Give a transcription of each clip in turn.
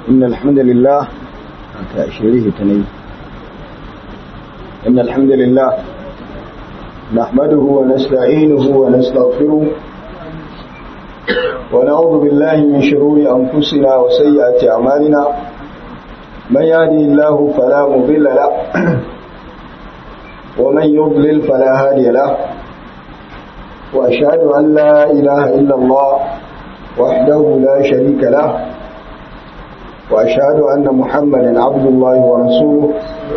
إن الحمد لله تأشيره تنين إن الحمد لله نحمده ونستعينه ونستغفره ونعوذ بالله من شرور أنفسنا وسيئات أعمالنا من يهدي الله فلا مضل له ومن يضلل فلا هادي له وأشهد أن لا إله إلا الله وحده لا شريك له وأشهد أن محمدا عبد الله ورسوله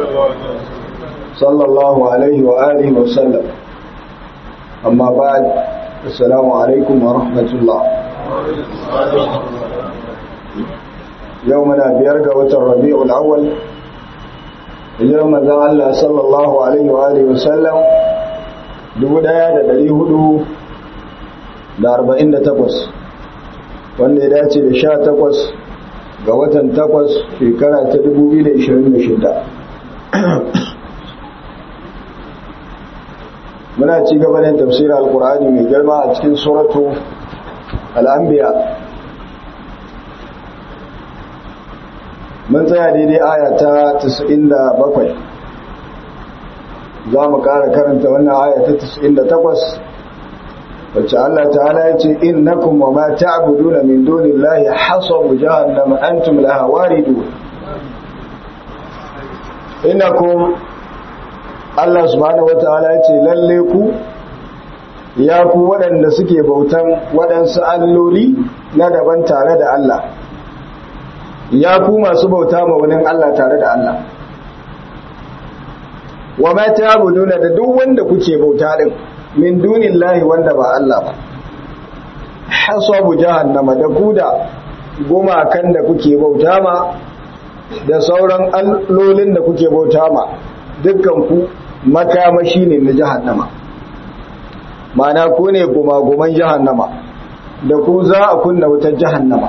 صلى الله عليه وآله وسلم أما بعد السلام عليكم ورحمة الله يومنا بيرجى وتربيع الأول اليوم ذا الله صلى الله عليه وآله وسلم dubu ɗaya da ɗari hudu da arba'in da takwas wanda ya dace da sha takwas ga watan takwas shekara ta dubu biyu da ishirin da shida muna ci gaba da tafsirin alkur'ani mai girma a cikin suratu al'ambiya mun tsaya daidai aya ta 97 za mu ƙara karanta wannan aya ta 98 wacce Allah ta'ala ya ce innakum wa ma ta'buduna min dunillahi hasabu jahannama antum laha waridun innakum Allah subhanahu wataala ya ce lalle ku ya ku waɗanda suke bautan waɗansu alloli na daban tare da Allah ya ku masu bauta ma wani Allah tare da Allah wa ma ta'buduna da duk wanda kuke bauta din min dunillahi wanda ba Allah ba hasabu jahannama da ku da gumakan da kuke bauta ma da sauran allolin da kuke bauta ma dukkan ku makamashi ne na jahannama mana ku ne gumaguman jahannama da ku za a kunna wutar jahannama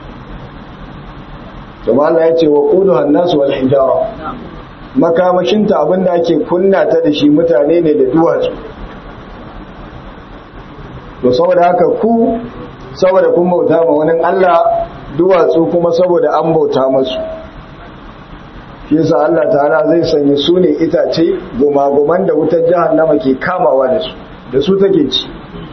kuma Allah ya ce wa kudu hannasu wal hijara makamashinta abinda ake kunna ta da shi mutane ne da duwatsu to saboda haka ku saboda kun bauta ma wani Allah duwatsu kuma saboda an bauta masu shi yasa Allah ta'ala zai sanya su ne itace gumaguman da wutar jahannama ke kamawa da su da su take ci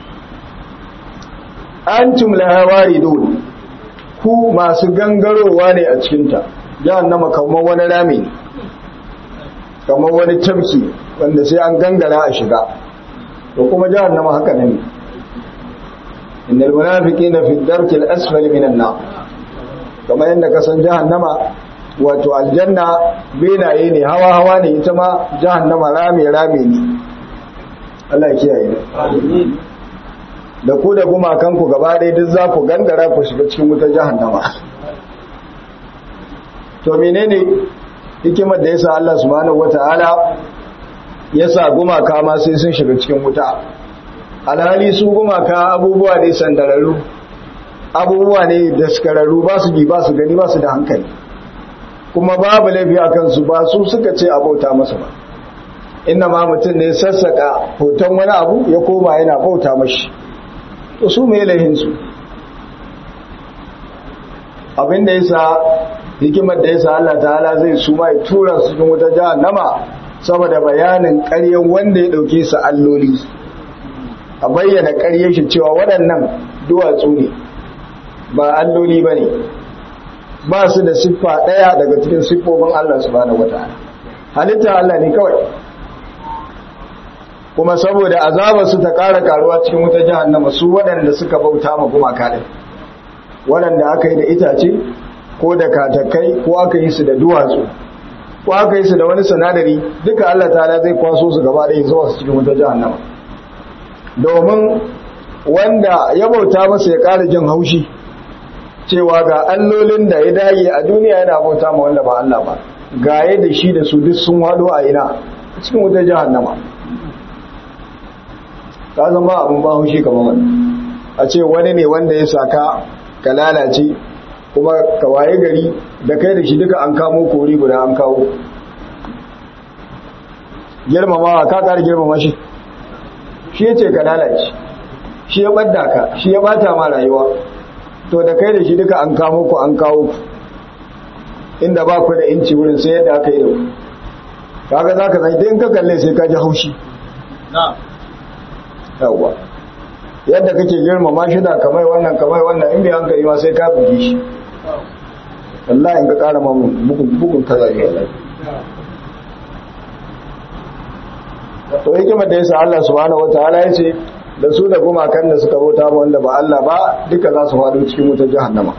antum laha waridun ku masu gangarowa ne a cikin ta jahannama kamar wani rami ne kamar wani tabki wanda sai an gangara a shiga to kuma jahannama haka ne innal munafiqina fi ad-darki al-asfali minan nar kamar yadda kasan jahannama wato aljanna benaye ne hawa hawa ne ita ma jahannama rami rami ne Allah ya kiyaye da ku da gumakan ku gaba ɗaya duk za ku gangara ku shiga cikin wutar jahannama to menene hikimar da yasa Allah subhanahu wataala yasa gumaka ma sai sun shiga cikin wuta alhali su gumaka abubuwa ne sandararru abubuwa ne daskararru ba su ji ba su gani ba su da hankali kuma babu laifi a kansu ba su suka ce a bauta masa ba inna ma mutum ne sassaka hoton wani abu ya koma yana bauta mashi to su mai laihinsu abinda yasa hikimar da yasa Allah ta'ala zai su ma ya tura su cikin wuta jahannama saboda bayanin ƙaryan wanda ya ɗauke su alloli a bayyana ƙaryar shi cewa waɗannan duwatsu ne ba alloli ba ne ba su da siffa ɗaya daga cikin siffofin Allah subhanahu wata'ala halitta Allah ne kawai kuma saboda azabar su ta ƙara karuwa cikin wuta jahannama su waɗanda suka bauta ma gumaka ɗin waɗanda aka yi da itace ko da katakai ko aka yi su da duwatsu ko aka yi su da wani sinadari duka Allah ta'ala zai kwaso su gaba ɗaya zuwa su cikin wuta jahannama domin wanda ya bauta masa ya ƙara jin haushi cewa ga allolin da ya dage a duniya yana bauta ma wanda ba Allah ba gaye da shi da su duk sun wado a ina cikin wutar jahannama ka zama abin ba haushi kamar wani a ce wani ne wanda ya saka ka lalace kuma ka waye gari da kai da shi duka an kamo kori guda an kawo girmamawa ka ƙara girmama shi shi ya ce ka lalace shi ya ɓadda ka shi ya ɓata ma rayuwa to da kai da shi duka an kamo ku an kawo ku inda ba ku da inci wurin sai yadda aka yi da ku kaga za ka zai idan ka kalle sai ka ji haushi yawwa yadda kake girmama shi da kamar wannan kamar wannan in bai hankali ma sai ka buge shi wallahi in ka kara mamu bugun bugun kaza ne wallahi to hikimar da yasa Allah subhanahu wataala ya ce da su da gumakan da suka bauta ba wanda ba Allah ba duka za su faɗo cikin wutar jahannama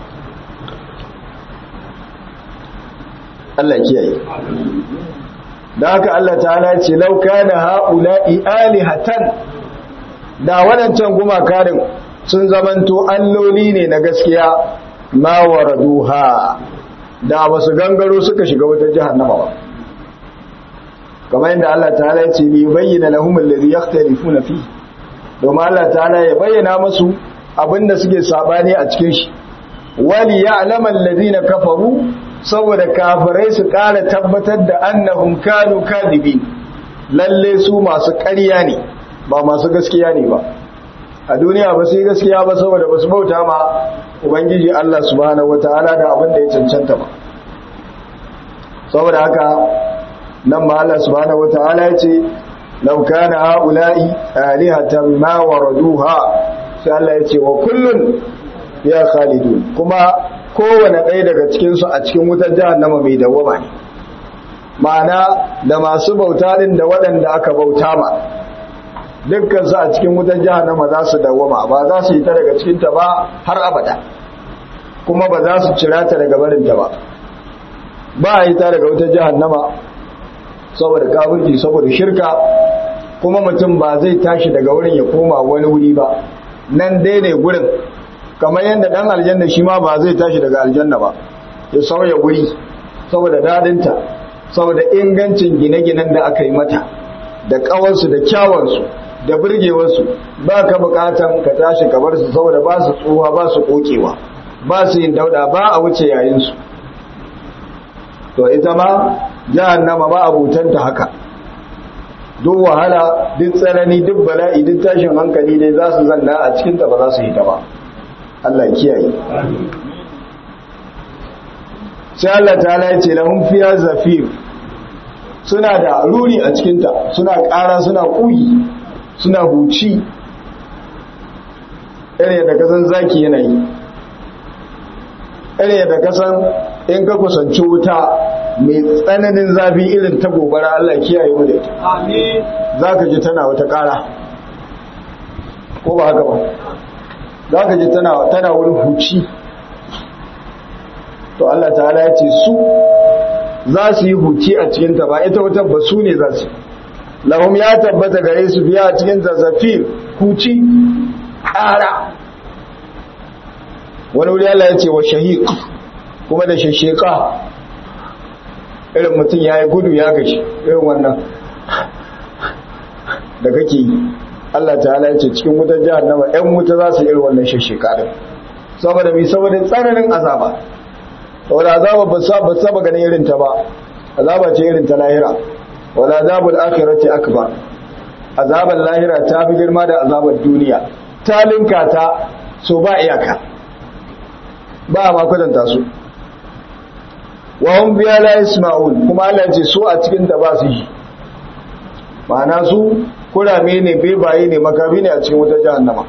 Allah kiyaye da haka Allah ta'ala ce law kana haula'i alihatan da wadancan gumakarin sun zamanto alloli ne na gaskiya ma waraduha da ba su gangaro suka shiga wata jahannama ba kamar yadda Allah ta'ala ya ce li bayyana lahum alladhi yakhtalifuna fi domin Allah ta'ala ya bayyana musu abinda suke sabani a cikin shi wali ya'lamu alladhina kafaru saboda kafirai su ƙara tabbatar da annahum kanu kadibin lalle su masu ƙarya ne ba masu gaskiya ne ba a duniya ba su yi gaskiya ba saboda ba su bauta ma ubangiji Allah subhanahu wataala da abin da ya cancanta ba saboda haka nan ma Allah subhanahu wataala ya ce law kana haula'i alihatan ma waraduha sai Allah ya ce wa kullun ya khalidun kuma kowane ɗaya daga cikinsu a cikin wutar jahannama mai dawwama ne ma'ana da masu bauta ɗin da waɗanda aka bauta ma dukkansu a cikin wutar jahannama za su dawwama ba za su yi ta daga cikinta ba har abada kuma ba za su cira ta daga barinta ba ba a yi ta daga wutar jahannama saboda kafirci saboda shirka kuma mutum ba zai tashi daga wurin ya koma wani wuri ba nan dai ne gurin kamar yadda dan aljanna shi ma ba zai tashi daga aljanna ba ya sauya guri saboda dadinta saboda ingancin gine-ginen da aka yi mata da kawarsu da kyawansu da burgewarsu ba ka bukatan ka tashi ka bar su saboda ba su tsuwa ba su kokewa ba su yin dauda ba a wuce yayinsu to ita ma jahannama ba abutanta haka duk wahala duk tsanani duk bala'i duk tashin hankali dai za su zanna a cikinta ba za su yi ta ba Allah kiyaye sai Allah ta'ala ya ce lahum fiya zafir suna da ruri a cikinta suna ƙara suna ƙuyi suna huci irin da kasan zaki yanayi irin da kasan in ka kusanci wuta mai tsananin zafi irin ta gobara Allah kiyaye mu da ita za ka ji tana wata ƙara ko ba haka ba za ka ji tana wurin huci to Allah ta'ala ya ce su za su yi huci a cikinta ba ita wata ba su ne za su lahum ya tabbata gare su biya a cikin zazzafir huci ƙara wani wuri Allah ya ce wa shahiq kuma da shasheka irin mutum ya yi gudu ya gashi irin wannan da kake yi Allah ta'ala ya ce cikin wutar jahannama ƴan wuta za su irin wannan shasheka din saboda mi saboda tsananin azaba saboda azaba ba sa ba saba ganin irin ta ba azaba ce irin ta lahira wala azabul akhirati akbar azabar lahira ta fi girma da azabar duniya ta linka ta so ba iyaka ba ma kwatanta su wa hum biya la yasma'un kuma Allah ce su a cikin ta ba su yi ma'ana su kurame ne bebaye ne makabi ne a cikin wutar jahannama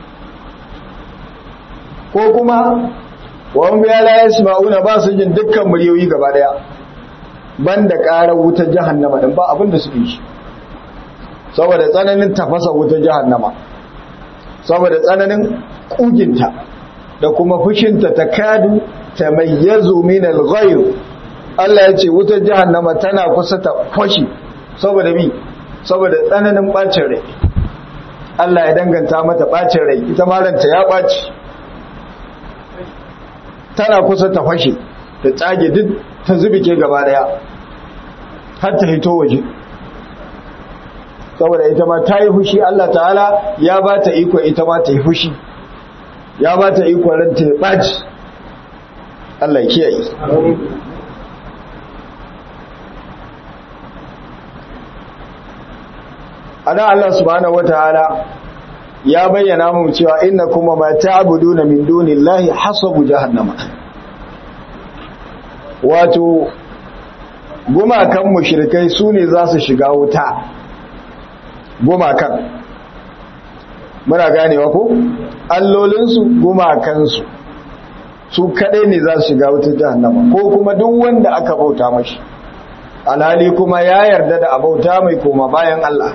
ko kuma wa hum biya la yasma'un ba su jin dukkan muryoyi gaba daya banda ƙarar wutar jahannama din ba abin da suke yi saboda tsananin tafasa wutar jahannama saboda tsananin kuginta da kuma fushinta ta kadu ta mayyazu min al-ghayr Allah ya ce wutar jahannama tana kusa ta fashi saboda bi saboda tsananin bacin rai Allah ya danganta mata bacin rai ita ma ranta ya baci tana kusa ta fashe ta tsage duk ta zubike gaba daya har ta hito waje saboda ita ma ta yi fushi Allah ta'ala ya ba ta iko ita ma ta yi fushi ya ba ta iko ranta ya ɓaci Allah ya kiyaye ana Allah subhanahu wataala ya bayyana mu cewa inna kuma ma ta'buduna min dunillahi hasabu jahannama wato gumakan mushrikai su ne za su shiga wuta gumakan muna ganewa ko allolinsu gumakansu su kadai ne za su shiga wutar jahannama ko kuma duk wanda aka bauta mashi alhali kuma ya yarda da abauta mai koma bayan Allah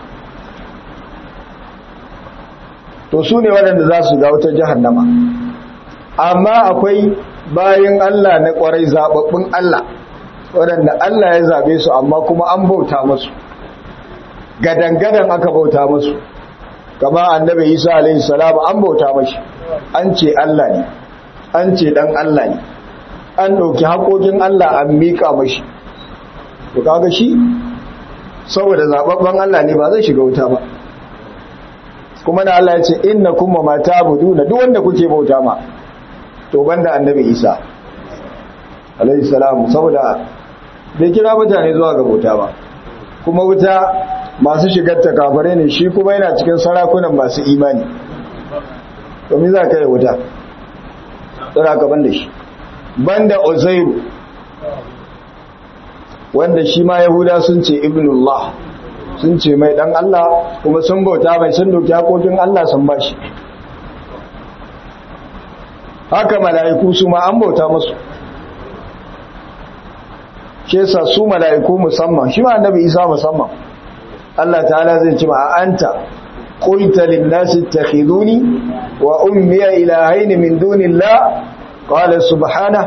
to su ne waɗanda za su shiga wutar jahannama amma akwai bayan Allah na ƙwarai zaɓaɓɓun Allah waɗanda Allah ya zaɓe su amma kuma an bauta masu gadangadan aka bauta masu kama annabi isa alaihi salam an bauta mashi an ce Allah ne an ce dan Allah ne an ɗauki haƙoƙin Allah an miƙa mashi to kaga shi saboda zaɓaɓɓen Allah ne ba zai shiga wuta ba kuma da Allah ya ce inna kuma ma ta'buduna duk wanda kuke bauta ma to banda annabi Isa alaihi salam saboda bai kira mutane zuwa ga bauta ba kuma wuta masu shigar ta kafare ne shi kuma yana cikin sarakunan masu imani domin za ka yi wuta tsara ka banda shi banda uzairu wanda shi ma yahuda sun ce ibnullah sun ce mai dan Allah kuma sun bauta mai sun doki hakokin Allah sun bashi haka mala'iku su ma an bauta musu shi yasa su mala'iku musamman shi ma annabi Isa musamman Allah ta'ala zai ce ma anta qulta lin-nasi ittakhiduni wa ummi ilahayn min dunillah qala subhana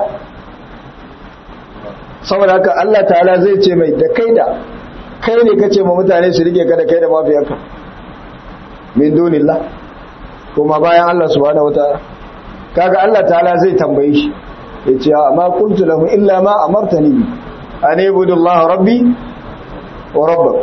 saboda haka Allah ta'ala zai ce mai da kai da kai ne kace ma mutane su rike ka da kai da mafiyarka min dunillah kuma bayan Allah subhanahu wataala kaga Allah ta'ala zai tambaye shi yace amma qultu lahu illa ma amartani bi an ibudu Allah rabbi wa rabbak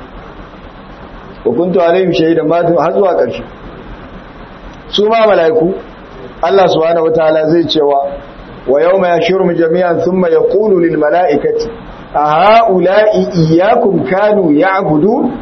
wa kuntu alaihim shahidan ma har zuwa ƙarshe su ma mala'iku Allah subhanahu wataala zai cewa wa yawma yashurum jami'an thumma yaqulu lil mala'ikati a ha'ula'i iyyakum kanu ya'budun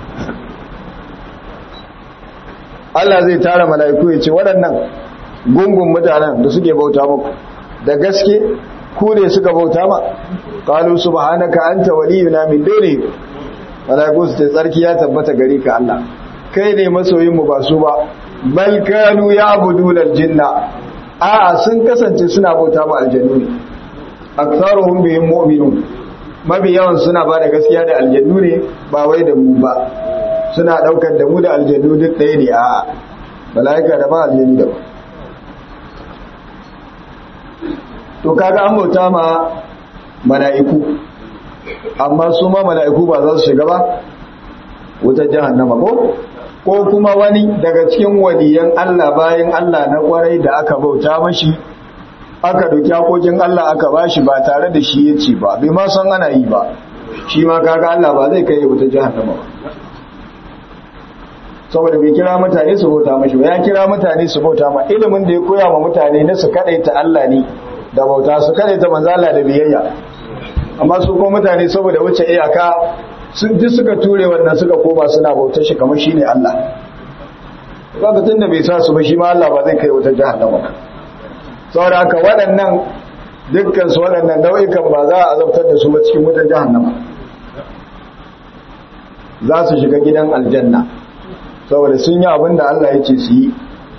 Allah zai tara mala'iku ya ce waɗannan gungun mutanen da suke bauta muku da gaske ku ne suka bauta ma qalu subhanaka anta waliyuna min duni malaiku su ce tsarki ya tabbata gare ka Allah kai ne masoyin mu ba su ba bal kanu ya'buduna aljinna a'a sun kasance suna bauta ma aljannu ne aktharuhum bihim mu'minun mabi yawan suna ba da gaskiya da aljannu ne ba wai da mu ba suna daukar da mu da aljannu duk ɗaya ne a'a malaika da ba aljannu da ba to kaga an bauta ma mala'iku amma su ma mala'iku ba za su shiga ba wutar jahannama ko ko kuma wani daga cikin waliyan Allah bayan Allah na kwarai da aka bauta mashi aka duki hakokin Allah aka bashi ba tare da shi ya ce ba bai ma san ana yi ba shi ma kaga Allah ba zai kai wutar jahannama ba saboda bai kira mutane su bauta mashi ba ya kira mutane su bauta ma ilimin da ya koya ma mutane na su kadaita Allah ne da bauta su kare ta manzala da biyayya amma su kuma mutane saboda wuce iyaka sun ji suka ture wannan suka koma suna bautar shi kamar shine Allah kaga tunda bai sa su ba shi ma Allah ba zai kai wata jahannama saboda haka waɗannan dukkan su waɗannan nau'ikan ba za a azabtar da su ba cikin wutar jahannama za su shiga gidan aljanna saboda sun yi abin da Allah ya ce su yi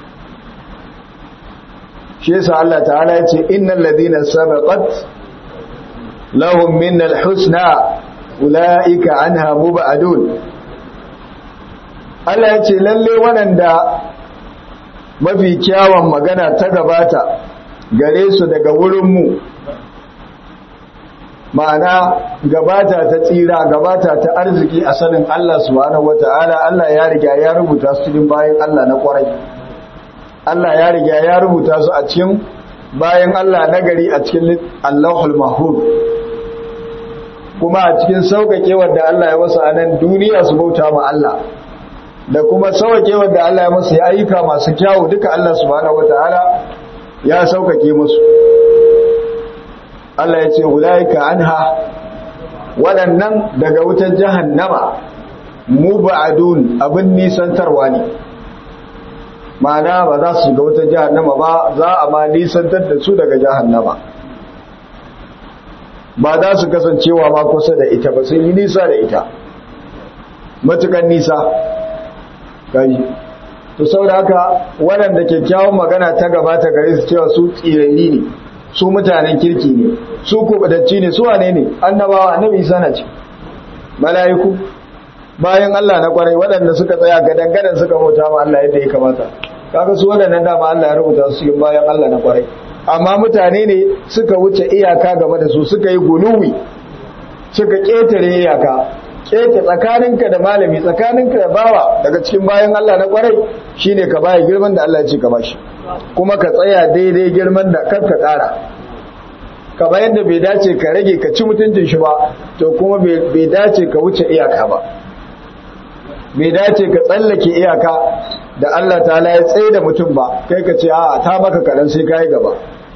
shi yasa Allah ta'ala ya ce innal ladina sabaqat lahum minnal husna ulaika anha mubadun Allah ya ce lalle waɗanda mafi kyawun magana ta gabata gare su daga wurin mu ma'ana gabata ta tsira gabata ta arziki a sanin Allah subhanahu wata'ala Allah ya riga ya rubuta su cikin bayan Allah na kwarai Allah ya riga ya rubuta su a cikin bayan Allah nagari a cikin Allahul Mahfuz kuma a cikin sauƙaƙewar da Allah ya masa a nan duniya su bauta ma Allah da kuma sauƙaƙewar da Allah ya masa ya ayyuka masu kyawu duka Allah subhanahu wataala ya sauƙaƙe musu Allah ya ce ulaika anha waɗannan daga wutar jahannama mubadun abin nisantarwa ne ma'ana ba za su shiga wata jahannama ba za a ma nisantar da su daga jahannama ba za su kasancewa ma kusa da ita ba sun yi nisa da ita matukan nisa gani to saboda haka waɗanda kyakkyawan magana ta gabata gare su cewa su tsirani ne su mutanen kirki ne su kubadacci ne su wane ne annabawa annabi isa na ce mala'iku bayan Allah na kwarai waɗanda suka tsaya gadan gadan suka bauta ma Allah yadda ya kamata kaga su waɗannan dama Allah ya rubuta su cikin bayan Allah na kwarai amma mutane ne suka wuce iyaka game da su suka yi guluwi suka ƙetare iyaka keke tsakaninka da malami tsakaninka da bawa daga cikin bayan Allah na kwarai shine ka baya girman da Allah ya ce ka bashi kuma ka tsaya daidai girman da kar ka ƙara ka bayan da bai dace ka rage ka ci mutuncin shi ba to kuma bai dace ka wuce iyaka ba bai dace ka tsallake iyaka da Allah ta ya tsaye da mutum ba kai ka ce a ta maka kaɗan sai ka yi gaba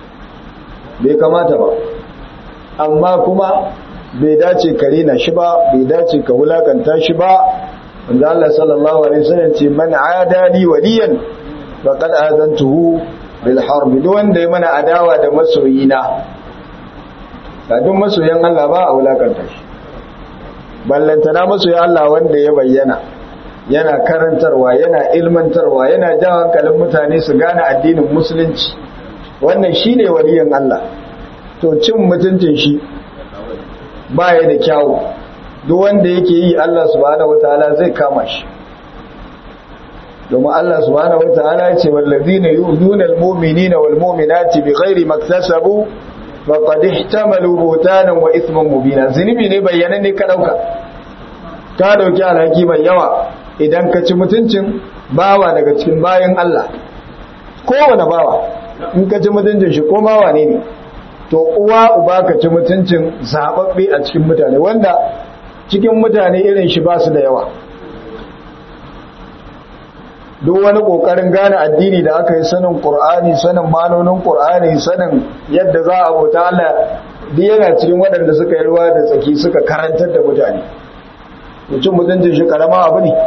bai kamata ba amma kuma bai dace ka rena shi ba bai dace ka wulakanta shi ba wanda Allah sallallahu alaihi wasallam ce man adali waliyan faqad azantuhu bil harb duk wanda ya mana adawa da masoyina ga duk masoyan Allah ba a wulakanta shi ballantana masoyan Allah wanda ya bayyana yana karantarwa yana ilmantarwa yana jan hankalin mutane su gane addinin musulunci wannan shine waliyin Allah to cin mutuncin shi baya da kyawu duk wanda yake yi Allah subhanahu wataala zai kama shi domin Allah subhanahu wataala ya ce wallazina yu'minuna almu'minina walmu'minati bighairi maktasabu faqad ihtamalu buhtanan wa ithman mubina zunubi ne bayyana ne ka dauka ka dauki alhaki mai yawa idan ka ci mutuncin bawa daga cikin bayan Allah kowane bawa in ka ci mutuncin shi ko bawa ne ne to uwa uba ka ci mutuncin zababbe a cikin mutane wanda cikin mutane irin shi ba su da yawa duk wani kokarin gane addini da aka yi sanin qur'ani sanin manonin qur'ani sanin yadda za a bauta Allah duk yana cikin waɗanda suka yi ruwa da tsaki suka karantar da mutane mutum mutuncin shi karama abu ne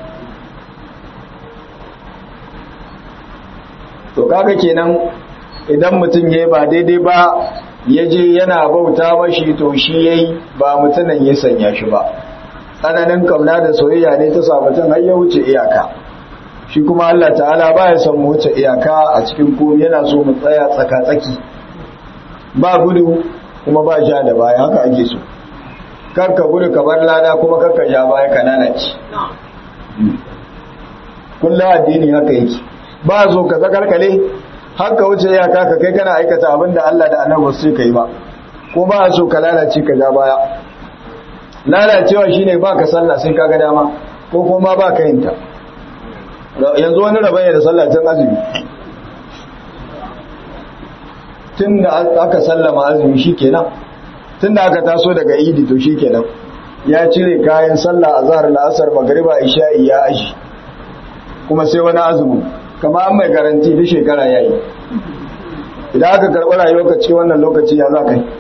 to kaga kenan idan mutum ya ba daidai ba ya je yana bauta mashi to shi ya yi ba mutunan ya sanya shi ba tsananin kauna da soyayya ne ta sa mutum har ya wuce iyaka shi kuma Allah ta'ala ba ya son mu wuce iyaka a cikin komai yana so mu tsaya tsaka-tsaki ba gudu kuma ba ja da baya haka ake so kar ka gudu ka bar lada kuma kar ka ja baya ka lalace kullum addini haka yake ba zo ka zakarkale har ka wuce iyaka ka kai kana aikata abin da Allah da annabi su ka yi ba ko ba so ka lalace ka ja baya lalacewa shine ba ka sallah sai ka ga dama ko kuma ba ka yin ta yanzu wani rabon da sallah tun azumi tun da aka sallama azumi shikenan tun da aka taso daga idi to shikenan ya cire kayan sallah azhar la'asar magriba isha'i ya aji kuma sai wani azumin kama an mai garanti da shekara ya yi idan aka karɓi rayuwa ce wannan lokaci ya za ka yi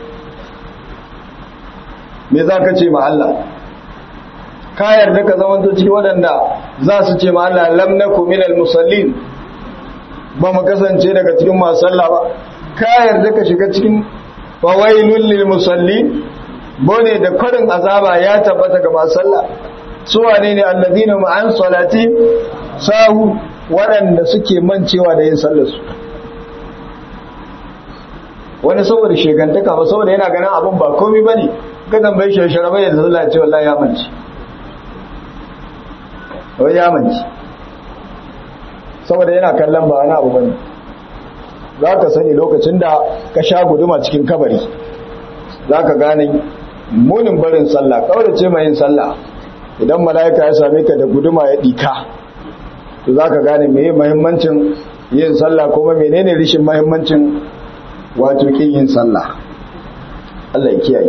me za ka ce ma Allah ka yarda ka zama ciki waɗanda za su ce ma Allah lam naku minal musallin ba mu kasance daga cikin masu sallah ba ka yarda ka shiga cikin fawailul lil musallin bone da kwarin azaba ya tabbata ga masu sallah su wane ne alladina ma'an salati sahu waɗanda suke mancewa da yin sallarsu wani saboda shegantaka ba saboda yana ganin abin ba komi ba ne gadon bai shashara bai da sallah ce wallahi ya manci wai ya manci saboda yana kallon ba wani abu ba ne za ka sani lokacin da ka sha guduma cikin kabari za ka gane munin barin sallah kawai ce mai yin sallah idan mala'ika ya same ka da guduma ya ɗika to za ka gane mai mahimmancin yin sallah kuma menene rishin mahimmancin wato kin yin sallah Allah ya kiyaye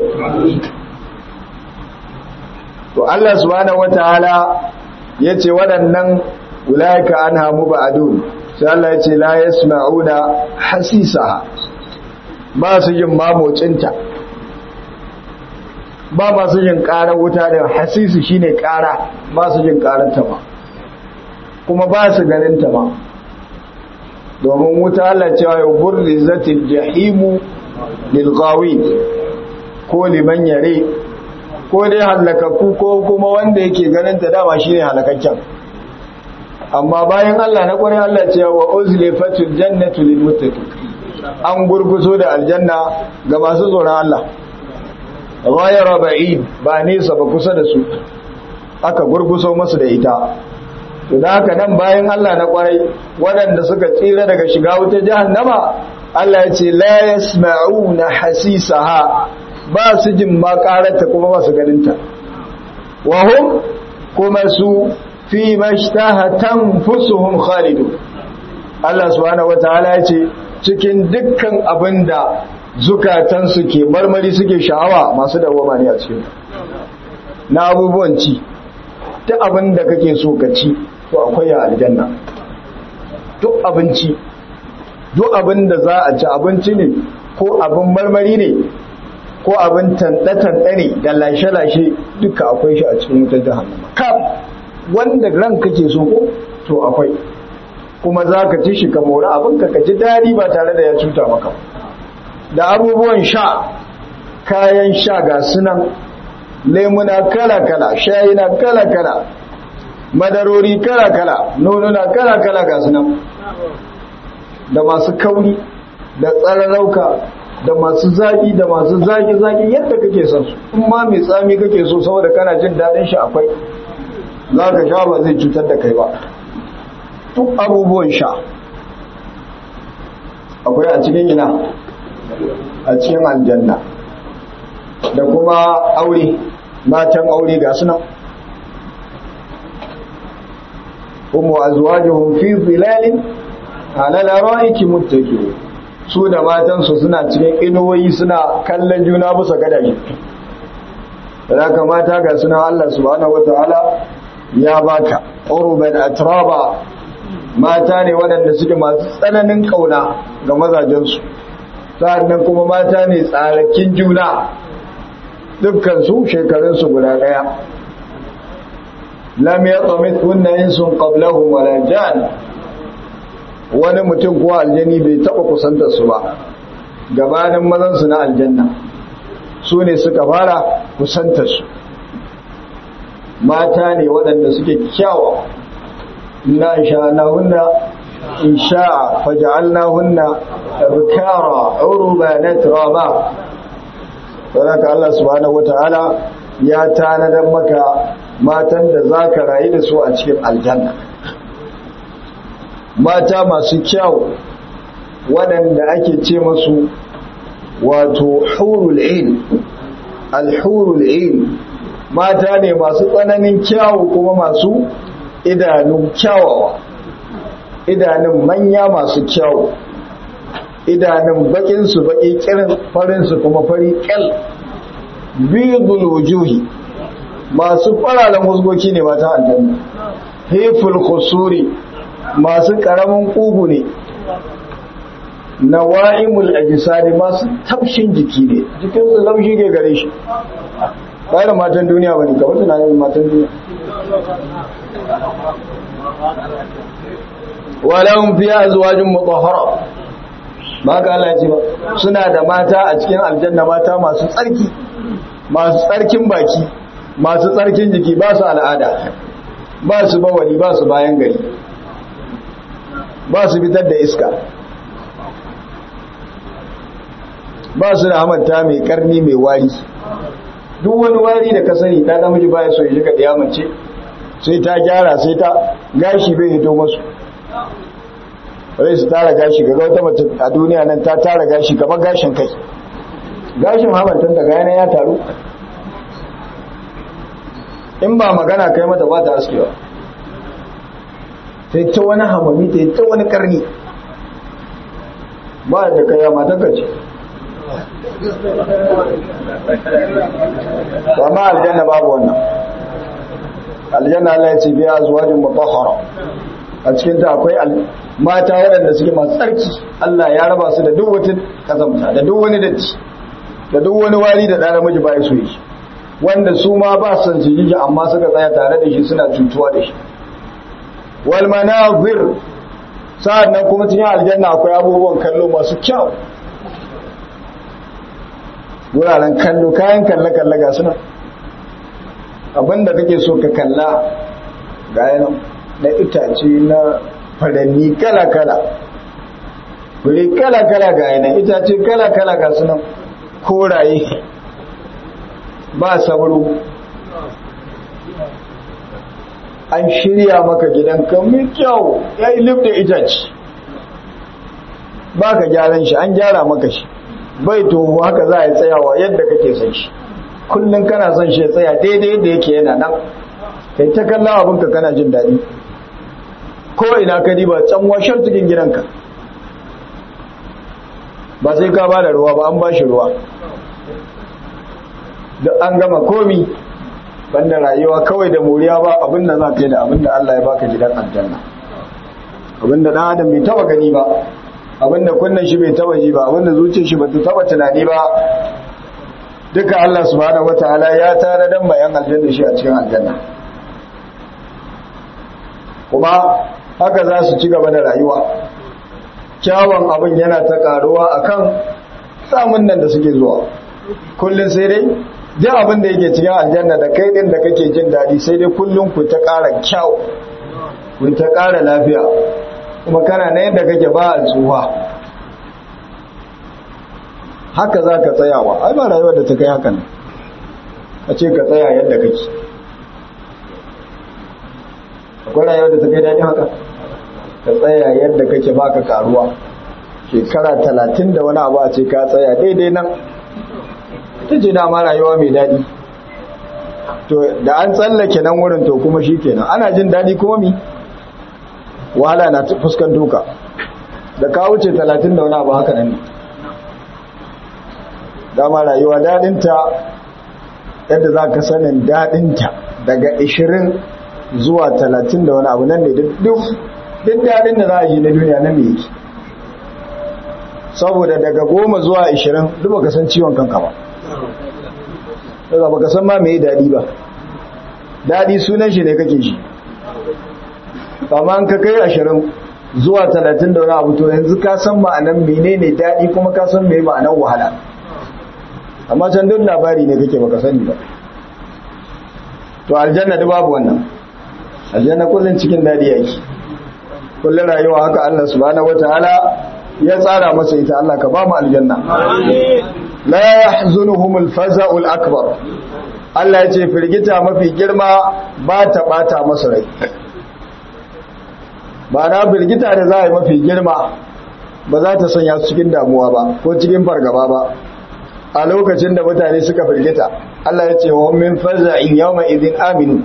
to Allah subhanahu wataala yace waɗannan ulaika anha mubadun sai Allah yace la yasma'una hasisaha ba su yin mamocinta ba ba su yin ƙarar wuta da hasisi shine ƙara ba su yin ƙararta ba kuma ba su ganin ta ba domin wuta Allah cewa ya burri zatil jahimu lil ko liman yare ko dai halakaku ko kuma wanda yake ganin ta dama shine halakakken amma bayan Allah na kwarai Allah ce wa uzlifatul jannatu lil muttaqin an gurguso da aljanna ga masu tsoron Allah ghayra ba'id ba nesa ba kusa da su aka gurguso musu da ita to da haka nan bayan Allah na kwarai waɗanda suka tsira daga shiga wuta jahannama Allah ya ce la yasma'una hasisaha ba su jin ma karanta kuma ba su ganinta wa hum kuma su fi mashtaha tanfusuhum khalidu Allah subhanahu wataala ya ce cikin dukkan abinda zukatansu ke marmari suke sha'awa masu dawoma ne a cikin na abubuwan ci duk abin da kake so ka ci to akwai a aljanna duk abinci duk abin da za a ci abinci ne ko abin marmari ne ko abin tanɗe-tanɗe ne da lashe-lashe duka akwai shi a cikin wutar jahannama kam wanda ran kake so ko to akwai kuma za ka ci shi ka mori abin ka ji daɗi ba tare da ya cuta maka da abubuwan sha kayan sha ga sunan lemuna kala-kala shayina kala-kala madarori kala-kala nonuna kala-kala ga sunan da masu kauri da tsararauka da masu zaƙi da masu zaƙi-zaƙi yadda kake son su in ma mai tsami kake so saboda kana jin daɗin shi akwai za ka sha ba zai cutar da kai ba duk abubuwan sha akwai a cikin ina a cikin aljanna da kuma aure matan aure ga suna kuma azwajuhum fi zilalin ala laraiki muttaqin su da matansu suna cikin inuwoyi suna kallon juna bisa gadaje da mata ga suna Allah subhanahu wataala ya baka urban atraba mata ne waɗanda suke masu tsananin kauna ga mazajensu sa'annan kuma mata ne tsarakin juna dukkan su shekarun su guda daya lam yatamithunna insun qablahum wala jan wani mutum ko aljani bai taba kusantar su ba gabanin mazan su na aljanna su ne suka fara kusantar su mata ne waɗanda suke kyawa na sha'anahunna in sha'a faja'alnahunna abkara uruba natraba saboda Allah subhanahu wataala ya tanadar maka matan da zaka rayu da su a cikin aljanna mata masu kyau waɗanda ake ce masu wato hurul ain al-hurul ain mata ne masu tsananin kyawu kuma masu idanu kyawawa idanun manya masu kyawu idanun bakinsu baki kirin farinsu kuma fari kyal bidul wujuhi masu fararen husgoki ne mata aljanna heful khusuri masu karamin kugu ne nawa'imul ajsadi masu tafshin jiki ne jikin su laushi ke gare shi bayan matan duniya bane kamar tunanin matan duniya walahum fiha azwajun mutahhara ba ka Allah ce ba suna da mata a cikin aljanna mata masu tsarki masu tsarkin baki masu tsarkin jiki ba su al'ada ba su bawali ba su bayan gari ba su fitar da iska ba su da hamanta mai karni mai wari duk wani wari da ka sani ta namiji baya so ya shiga ɗaya mace sai ta gyara sai ta gashi bai hito masu rai su tara gashi ga wata mace a duniya nan ta tara gashi kamar gashin kai gashin hamantan daga yana ya taru in ba magana kai mata ba ta askewa sai ta wani hamami ta ta wani karni ba da kaya matan ka ce ba ma aljanna babu wannan aljanna Allah ya ce biya zuwajin mutahhara a cikin ta akwai mata waɗanda suke masu tsarki Allah ya raba su da duk wata kazamta da duk wani datti da duk wani wari da ɗan namiji ba ya so yi wanda su ma ba su san jiji amma suka tsaya tare da shi suna cutuwa da shi wal manazir sa'annan kuma cikin aljanna akwai abubuwan kallo masu kyau wuraren kallo kayan kalle-kalle ga suna abinda kake so ka kalla ga yana na itace na faranni kala-kala wuri kala-kala ga yana itace kala-kala ga suna koraye ba sabro an shirya maka gidanka mai kyau ya yi lif da itace ba ka gyaran shi an gyara maka shi bai toho haka za a yi tsayawa yadda kake son shi kullum kana son shi ya tsaya daidai yadda yake yana nan kai ta kallon abinka kana jin daɗi ko ina ka ba can washar cikin gidanka ba sai ka ba da ruwa ba an ba shi ruwa duk an gama komi banda rayuwa kawai da moriya ba abin da za ka yi da abin da Allah ya baka gidan aljanna abin da ɗan adam bai taba gani ba abin da kunnen shi bai taba ji ba abin da zuciyar shi bata taba tunani ba duka Allah subhanahu wataala ya tare dan bayan aljanna shi a cikin aljanna kuma haka za su ci gaba da rayuwa kyawun abin yana ta karuwa akan samun nan da suke zuwa kullum sai dai duk abin da yake cikin aljanna da kai din da kake jin daɗi sai dai kullum ku ta ƙara kyau ku ta ƙara lafiya kuma kana na yadda kake ba a tsuwa haka za ka tsayawa ai ba rayuwar da ta kai hakan a ce ka tsaya yadda kake akwai rayuwar da ta kai daɗin haka ka tsaya yadda kake ba ka karuwa shekara talatin da wani abu a ce ka tsaya daidai nan ta ce dama rayuwa mai daɗi to da an tsallake nan wurin to kuma shi kenan ana jin daɗi kuma mi wahala na fuskan duka da ka wuce talatin da wani abu haka nan ne dama rayuwa daɗinta yadda za ka sanin daɗinta daga ishirin zuwa talatin da wani abu nan ne duk daɗin da za a ji na duniya nan ne yake saboda daga goma zuwa ishirin duk baka san ciwon kanka ba daga baka san ma mai daɗi ba daɗi sunan shi ne kake shi amma an ka kai ashirin zuwa talatin da wani abu to yanzu ka san ma'anan menene daɗi kuma ka san mai ma'anan wahala amma can duk labari ne kake baka sani ba to aljanna da babu wannan aljanna kullun cikin daɗi yake kullun rayuwa haka Allah subhanahu wataala ya tsara masa ita Allah ka ba mu aljanna la yahzunuhum alfaza'u akbar Allah ya ce firgita mafi girma ba ta bata masa rai ba na firgita da za a yi mafi girma ba za ta sanya su cikin damuwa ba ko cikin fargaba ba a lokacin da mutane suka firgita Allah ya ce wa min faza'in yawma idin aminu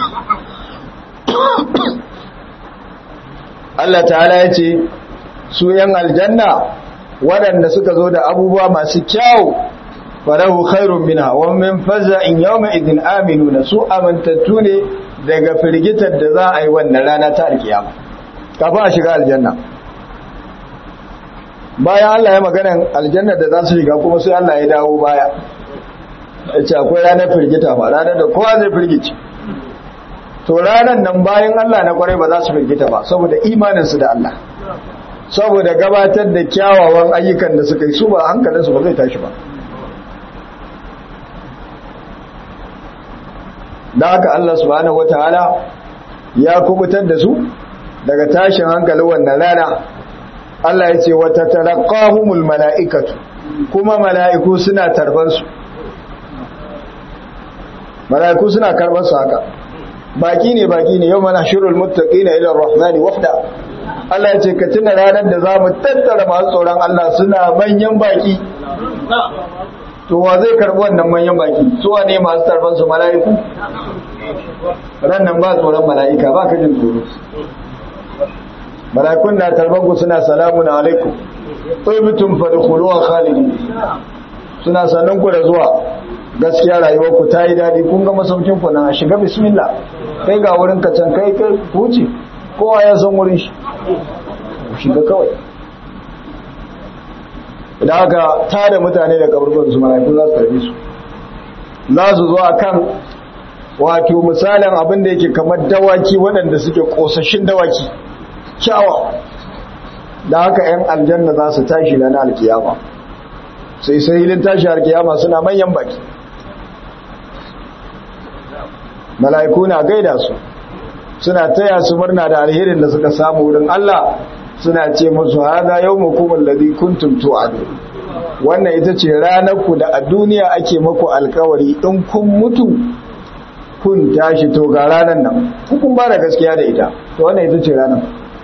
Allah ta'ala ya ce su yan aljanna waɗanda suka zo da abubuwa masu kyau farahu khairun minha wa min faza'in yawma idin aminuna su amantattu ne daga firgitar da za a yi wannan rana ta alkiyama kafin a shiga aljanna bayan Allah ya magana aljanna da za su shiga kuma sai Allah ya dawo baya ya ce akwai ranar firgita ba ranar da kowa zai firgici to ranar nan bayan Allah na kwarai ba za su firgita ba saboda imaninsu da Allah saboda gabatar da kyawawan ayyukan da suka yi su ba hankalinsu ba zai tashi ba da haka Allah subhanahu wataala ya kubutar da su daga tashin hankalin wannan rana Allah ya ce wata talaqahumul mala'ikatu kuma mala'iku suna tarban su mala'iku suna karban su haka baki ne baki ne yau mana shirul muttaqina ila rahmani wafda Allah ya ce ka tuna ranar da za mu tattara masu tsoron Allah suna manyan baki to wa zai karbi wannan manyan baki su ne masu tarban su mala'iku ran nan ba tsoron mala'ika ba ka jin tsoro mala'ikun na tarban ku suna salamun alaikum tsoyibitun fadkhuluha khalidin suna sanin ku da zuwa gaskiya rayuwar ku ta yi daɗi kun ga masaukin ku nan a shiga bismillah kai ga wurin ka can kai kai wuce kowa ya san wurin shi shiga kawai idan aka tada mutane da kaburburan su mala'iku za su tarbi su za su zo akan wato misalin abin da yake kamar dawaki waɗanda suke ƙosashin dawaki kyawa da haka 'yan aljanna za su tashi na alkiyama sai sai hilin tashi har kiyama suna manyan baki mala'iku na gaida su suna taya su murna da alherin da suka samu wurin Allah suna ce musu hada yawmukum alladhi kuntum tu'adu wannan ita ce ranar ku da a duniya ake maku alkawari in kun mutu kun tashi to ga ranar nan kun ba da gaskiya da ita to wannan ita ce ranar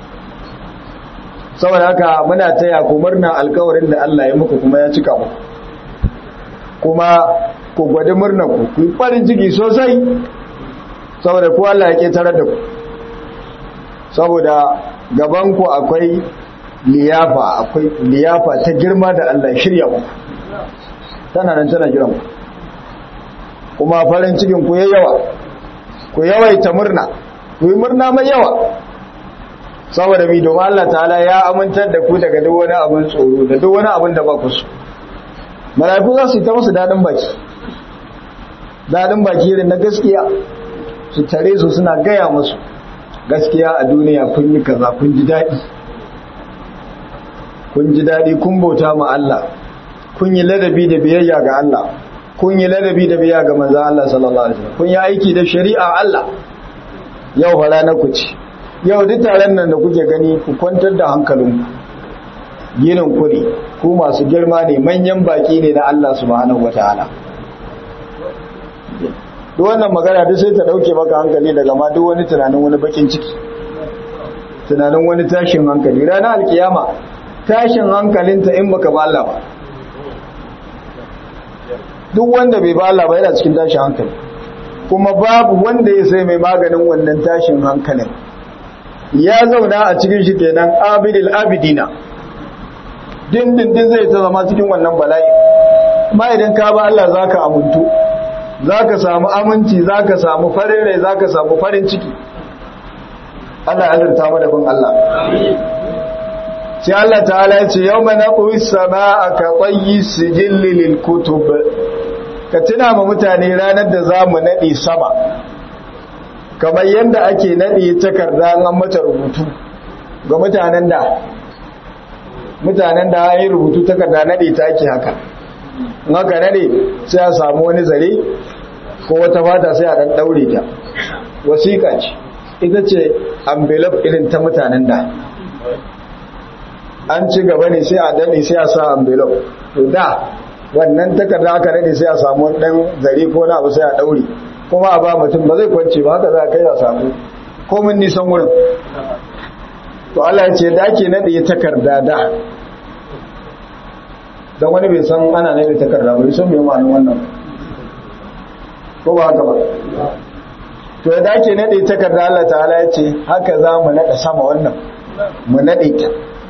saboda haka muna taya ku murna alkawarin da Allah ya muku kuma ya cika muku kuma ku gwadi murnar ku ku farin ciki sosai saboda ku Allah ya ketarar da ku saboda gaban ku akwai liyafa akwai liyafa ta girma da Allah ya shirya muku tana nan tana jiran ku kuma farin cikin ku yayi yawa ku yawaita murna ku yi murna mai yawa saboda mi domin Allah ta'ala ya amintar da ku daga duk wani abin tsoro da duk wani abin da ba ku so mala'iku za su yi ta musu dadin baki dadin baki irin na gaskiya su tare su suna gaya musu gaskiya a duniya kun yi kaza kun ji daɗi kun ji daɗi kun bauta ma Allah kun yi ladabi da biyayya ga Allah kun yi ladabi da biyayya ga manzon Allah sallallahu alaihi wasallam kun yi aiki da shari'a Allah yau fa ranar ku ce yau duk taron nan da kuke gani ku kwantar da hankalinku ginin kuri ku masu girma ne manyan baki ne na Allah subhanahu wataala duk wannan magana duk sai ta dauke maka hankali daga ma duk wani tunanin wani bakin ciki tunanin wani tashin hankali ranar alkiyama tashin hankalinta in baka ba Allah ba duk wanda bai ba Allah ba yana cikin tashin hankali kuma babu wanda ya sai mai maganin wannan tashin hankalin ya zauna a cikin shi kenan abidil abidina dindindin zai ta zama cikin wannan bala'i ma idan ka ba Allah zaka amuntu zaka samu aminci zaka samu farin rai zaka samu farin ciki Allah ya azurta mu da bin Allah sai Allah ta'ala ya ce yawma naqwi as-samaa'a ka tayyi sijilli lil kutub ka tuna ma mutane ranar da zamu nade sama kamar yadda ake naɗe takarda an mata rubutu ga mutanen da mutanen da ya yi rubutu takarda naɗe ta ake haka in haka naɗe sai a samu wani zare ko wata fata sai a ɗan ɗaure ta wasiƙa ce ita ce envelope irin ta mutanen da an ci gaba ne sai a daɗe sai a sa envelope to da wannan takarda aka naɗe sai a samu ɗan zare ko na abu sai a ɗaure kuma a ba mutum ba zai kwance ba haka za a kai a samu komin nisan wurin to Allah ya ce da ake naɗe takarda da don wani bai san ana naɗe takarda bai san mai ma'anin wannan ko ba haka ba to da ake naɗe takarda Allah ta'ala ya ce haka za mu naɗa sama wannan mu naɗe ta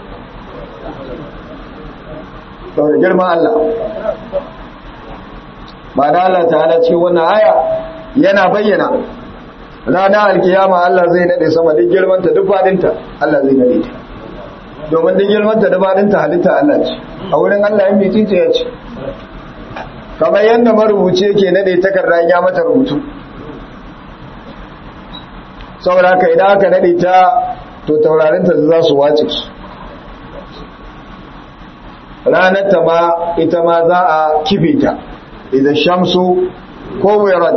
saboda girman Allah ba da Allah ta'ala ce wannan aya yana bayyana rana alkiyama Allah zai nade sama duk girmanta duk fadinta Allah zai nade ta domin duk girmanta duk fadinta halitta Allah ce a wurin Allah yin bitinta ya ce kamar yadda marubuci yake nade takarda ya mata rubutu saboda haka idan aka nade ta to taurarinta za su wace ranar ta ma ita ma za a kife ta idan shamsu kowirat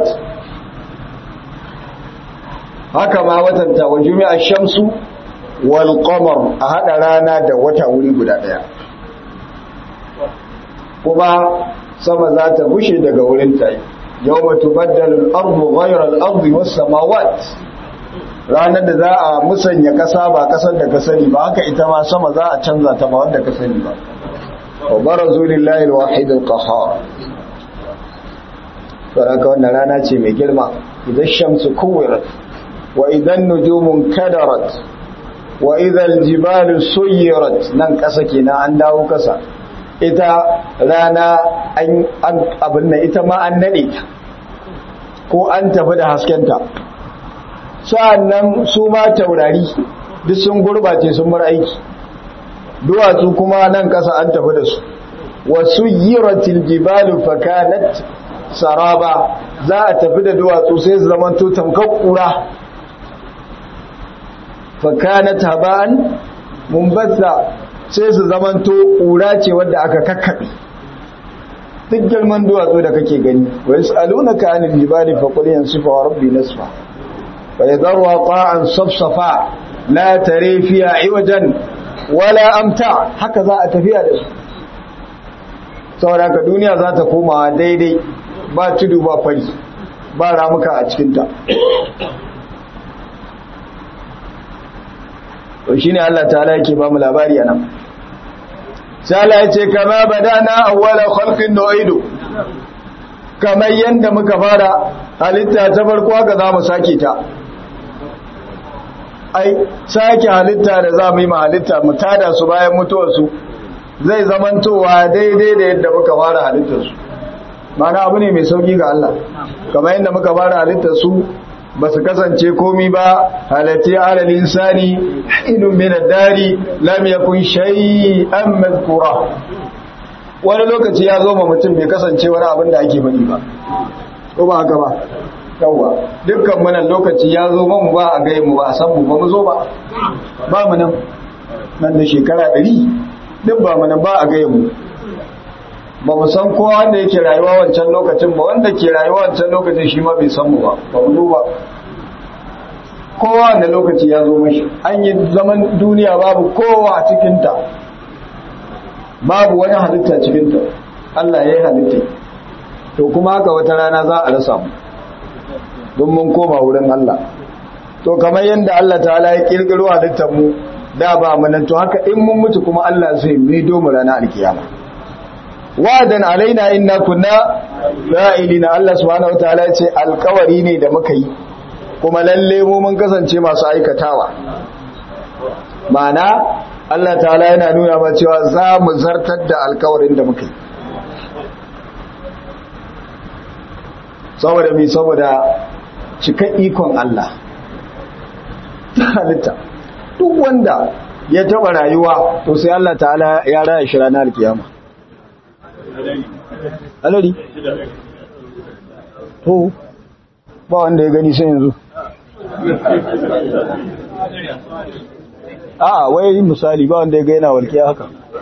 haka ma watanta wa jumi'a shamsu wal qamar a hada rana da wata wuri guda daya kuma sama za ta bushe daga wurin ta yawma tubaddalu al-ardu ghayra al-ardi was samawat ranar da za a musanya kasa ba kasar da ka sani ba haka ita ma sama za a canza ta ba wanda ka sani ba wa barazu lillahi al-wahid al-qahhar saboda wannan rana ce mai girma idan shamsu kuwirat wa idan nujumun kadarat wa idan jibalu suyirat nan kasa kenan an dawo kasa ita rana an abin nan ita ma an nade ta ko an tafi da haskenta sa'annan su ma taurari duk sun gurbace sun bar aiki duwatsu kuma nan kasa an tafi da su wa suyiratil jibalu fakanat saraba za a tafi da duwatsu sai su zama to tamkar kura fakanat haban mumbassa sai su zama to kura ce wadda aka kakkabe duk girman duwatsu da kake gani wa yas'alunaka 'anil jibali fa qul yansifu rabbi nasfa fa yadharuha qa'an safsafa la tare fiha iwajan wala amta haka za a tafiya da su saboda ka duniya za ta koma daidai ba tudu ba fari ba ramuka a cikinta to shine Allah ta'ala yake ba mu labari anan sai Allah ya ce kama badana awwala khalqin nu'idu kamar yanda muka fara halitta ta farko haka za mu sake ta ai sake halitta da za mu yi ma halitta mu tada su bayan mutuwarsu zai zamantowa daidai da yadda muka fara halittarsu mana abu ne mai sauki ga Allah kamar yadda muka fara halittarsu ba su kasance komi ba halatti alal insani hinun min ad-dari lam yakun shay'an madhkura wani lokaci ya zo ma mutum bai kasance wani abin da ake bani ba ko ba haka ba yawwa dukkan munan lokaci ya zo mu ba a gaya mu ba a san mu ba mu zo ba ba mu nan nan da shekara ɗari duk ba mu nan ba a gaya mu ba mu san kowa wanda yake rayuwa wancan lokacin ba wanda ke rayuwa wancan lokacin shi ma bai san mu ba ba mu zo ba kowa wanda lokaci ya zo mashi an yi zaman duniya babu kowa a cikinta babu wani halitta cikinta Allah ya yi halitta to kuma haka wata rana za a rasa mu don mun koma wurin Allah to kamar yadda Allah ta'ala ya kirkiro halittar mu da ba mu nan to haka in mun mutu kuma Allah zai mido mu ranar alkiyama wa'adan alaina inna kunna fa'ilina Allah subhanahu wataala ya ce alkawari ne da muka yi kuma lalle mu mun kasance masu aikatawa ma'ana Allah ta'ala yana nuna ma cewa za mu zartar da alkawarin da muka yi saboda mi saboda cikan ikon Allah ta halitta duk wanda ya taba rayuwa to sai Allah ta'ala ya raya shi ranar alkiyama alari to ba wanda ya gani sai yanzu a wai misali ba wanda ya ga yana walƙiya haka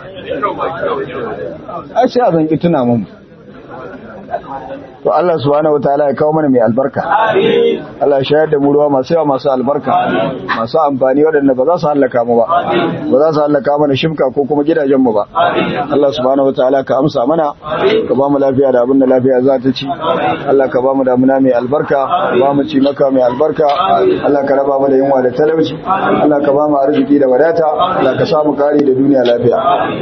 ai sai a zanki tuna mun to Allah subhanahu wataala ya kawo mana mai albarka Allah ya shayar da mu ruwa masu yawa masu albarka masu amfani waɗanda ba za su hallaka mu ba ba za su hallaka mana shimka ko kuma gidajen mu ba Allah subhanahu wataala ka amsa mana ka ba mu lafiya da abin da lafiya za ta ci Allah ka ba mu damuna mai albarka ka ba mu ci maka mai albarka Allah ka raba mu da yunwa da talauci Allah ka ba mu arziki da wadata Allah ka samu kare da duniya lafiya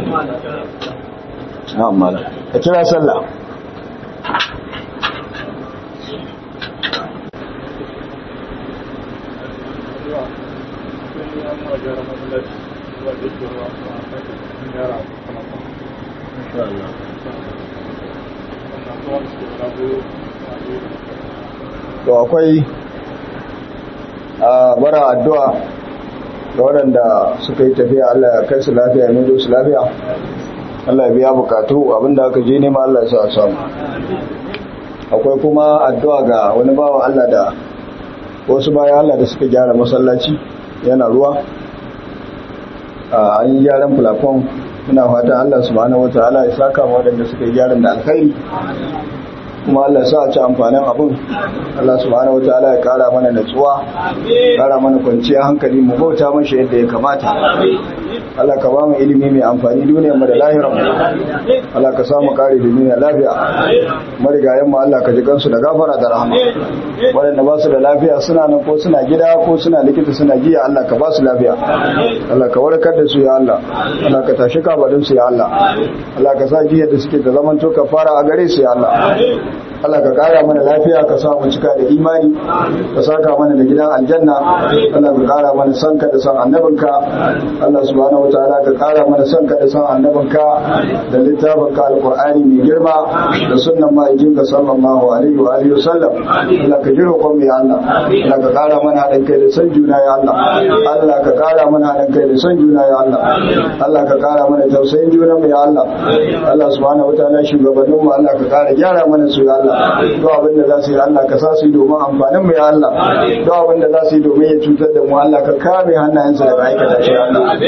na'am malam ka kira sallah to akwai a bara addu'a ga waɗanda suka yi tafiya Allah ya kai su lafiya ne su lafiya Allah ya biya bukatu abinda aka je nema Allah ya sa a samu akwai kuma addu'a ga wani bawan Allah da wasu bayan Allah da suka gyara masallaci yana ruwa an yi gyaran fulafon muna fatan Allah subhanahu wataala ya saka ma waɗanda suka yi gyaran da alkhairi kuma Allah ya sa a ci amfanin abin Allah subhanahu wataala ya kara mana natsuwa kara mana kwanciyar hankali mu bauta mashi yadda ya kamata Allah ka ba mu ilimi mai amfani duniyar mu da lahirar mu Allah ka samu kare duniya lafiya marigayen mu Allah ka ji kansu da gafara da rahama waɗanda ba su da lafiya suna nan ko suna gida ko suna likita suna jiya Allah ka ba su lafiya Allah ka warkar da su ya Allah Allah ka tashi kabarin su ya Allah Allah ka sa jiyar da suke da zaman to fara a gare su ya Allah Allah ka kara mana lafiya ka sa mu cika da imani ka saka mana da gidan aljanna Allah ka kara mana son ka da son annabinka Allah subhanahu wataala ka kara mana son ka da son annabinka da littafin ka alqur'ani mai girma da sunnan ma'aikin ka sallallahu alaihi wa alihi wasallam Allah ka jiro kon ya Allah Allah ka kara mana haɗin kai da son juna ya Allah Allah ka kara mana haɗin kai da son juna ya Allah Allah ka kara mana tausayin juna mu ya Allah Allah subhanahu wataala shugabannin mu Allah ka kara gyara mana su ya Allah duk abin da za su yi Allah ka sa su yi domin amfanin mu ya Allah duk abin da za su yi domin ya cutar da mu Allah ka kame hannayensu daga aikata shi Allah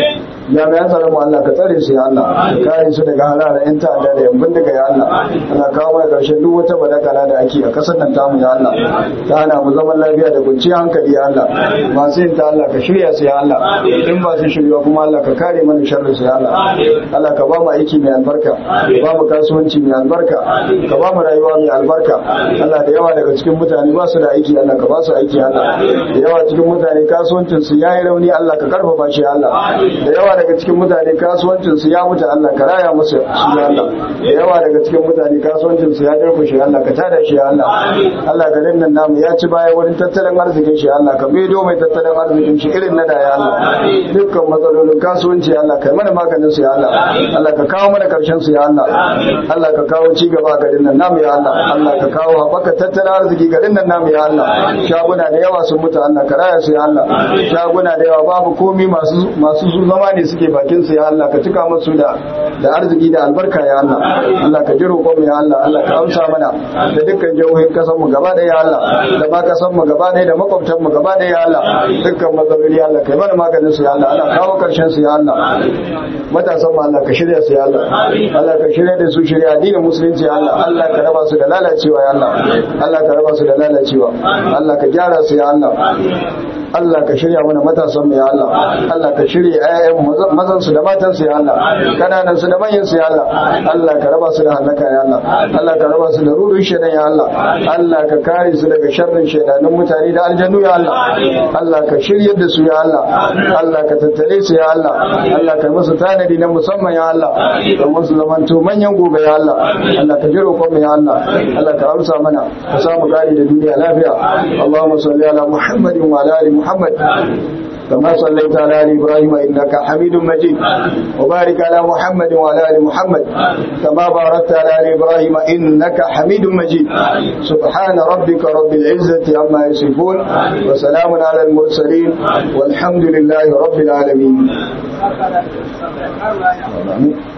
jami'an tsaron mu Allah ka tsare su ya Allah ka kare su daga halalar yan ta'adda da yan bindiga ya Allah Allah kawo mana karshen duk wata badakala da ake a kasar nan tamu ya Allah ta hana mu zaman lafiya da kwanciyar hankali ya Allah masu yin ta Allah ka shirya su ya Allah in ba su shirya kuma Allah ka kare mana sharri su ya Allah Allah ka ba mu aiki mai albarka ka ba mu kasuwanci mai albarka ka ba mu rayuwa mai albarka Allah da yawa daga cikin mutane ba su da aiki Allah ka ba su aiki Allah da yawa cikin mutane kasuwancin su yayi rauni Allah ka karfafa shi Allah da yawa daga cikin mutane kasuwancin su ya mutu Allah ka raya musu shi Allah da yawa daga cikin mutane kasuwancin su ya durkushe Allah ka tada shi Allah Allah garin nan namu ya ci baya wurin tattalin arzikin shi Allah ka maido mai tattalin arzikin shi irin na da ya Allah dukkan matsalolin kasuwanci Allah kai mana maganin su ya Allah Allah ka kawo mana karshen su ya Allah Allah ka kawo ci gaba garin nan namu ya Allah Allah ka kawo haɓaka tattalin arziki garin nan namu ya Allah shaguna da yawa sun mutu Allah ka raya su ya Allah shaguna da yawa babu komi masu masu zama ne suke bakin su ya Allah ka cika musu da da arziki da albarka ya Allah Allah ka ji roƙon mu ya Allah Allah ka amsa mana da dukkan jihohin kasar mu gaba ɗaya ya Allah da ma kasar mu gaba ɗaya da makwabtan mu gaba ɗaya ya Allah dukkan matsaloli ya Allah kai mana maganin su ya Allah Allah kawo karshen su ya Allah matasan mu Allah ka shirya su ya Allah Allah ka shirya da su shirya addinin musulunci ya Allah Allah ka raba su da lalacewa ya Allah Allah ka raba su da lalacewa Allah ka gyara su ya Allah Allah ka shirya mana matasan mu ya Allah Allah ka shirya ayyan mazan su da matan su ya Allah kananan su da manyan su ya Allah Allah ka raba su da halaka ya Allah Allah ka raba su da rurun shedan ya Allah Allah ka kare su daga sharrin shedanin mutane da aljannu ya Allah Allah ka shirya da su ya Allah Allah ka tattare su ya Allah Allah ka musu tanadi na musamman ya Allah da musu zamanto manyan gobe ya Allah Allah ka jiro kuma ya Allah Allah ka amsa mana ka samu gari da duniya lafiya Allahumma salli ala Muhammadin wa ala ali Muhammad كما صليت على آل إبراهيم إنك حميد مجيد وبارك على محمد وعلى آل محمد كما باركت على آل إبراهيم إنك حميد مجيد سبحان ربك رب العزة عما يصفون وسلام على المرسلين والحمد لله رب العالمين